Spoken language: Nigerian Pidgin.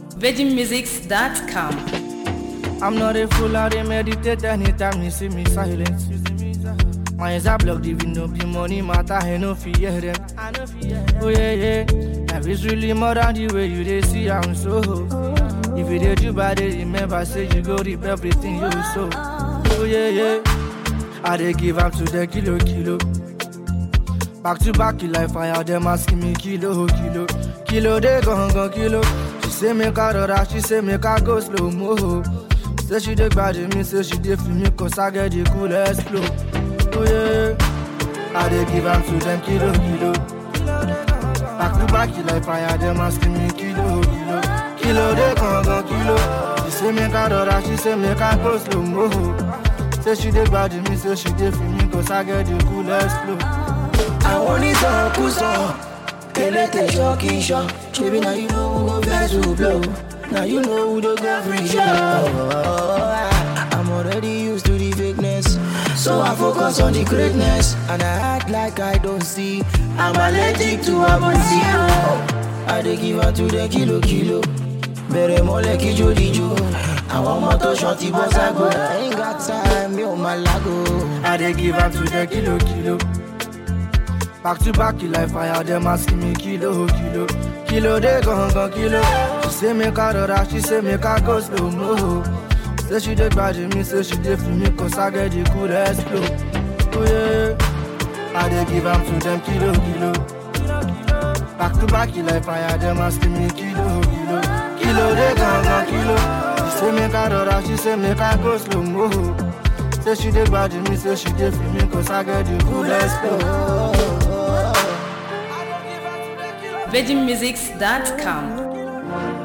VeggieMusics.com. I'm not a fool, I dey meditate anytime you see me silent. My eyes are blocked, even though the money matter, I no fear them. Oh yeah, yeah, life is really more than the way you dey see am so. If you dey do bad, dey remember say you go reap everything you sow. Oh yeah, yeah, I dey give am to the kilo kilo. Back to back, you like fire, them asking me kilo, kilo. Kilo, they gon' gon' kilo. She say make I rora, she say make I go slow mo. Say she dey bad me, say she dey feel me, cause I get the coolest flow. Oh yeah, I dey give am to them kilo, kilo. Back to back, you like fire, them asking me kilo, kilo. Kilo, they gon' gon' kilo. She say make I rora, she say make I go slow mo. Say she dey bad me, say she dey feel me, cause I get the coolest flow. àwọn onítọ̀kùsọ elétè ṣọ́ọ̀kì ṣọ́ ṣebí na you know who go vex who blow na you know who dey go free show. I'm already used to the fakeness so I focus on the greatness and I act like I don't see I'm allergic to abonsi. I dey give am to the kilo kilo bẹ̀rẹ̀ mọ́lẹ̀ kíjó díjó àwọn ọmọ tó ṣan ti bọ́ ságo I ain't got time mi ò máa lágo. I dey give am to the kilo kilo. Back to back, you like fire, them asking me kilo kilo. Kilo they gon' gon' kilo. She say make I rora, she say make I go slow mo. Say she dey bad me, say she dey feel me, cause I get the coolest flow. Oh yeah, I dey give am to them kilo kilo. Back to back, you like fire, them asking me kilo kilo. Kilo they gon' gon' kilo. She say make I rora, she say make I go slow mo. Say she dey bad me, say she dey feel me, cause I get the coolest flow. VeggieMusics.com.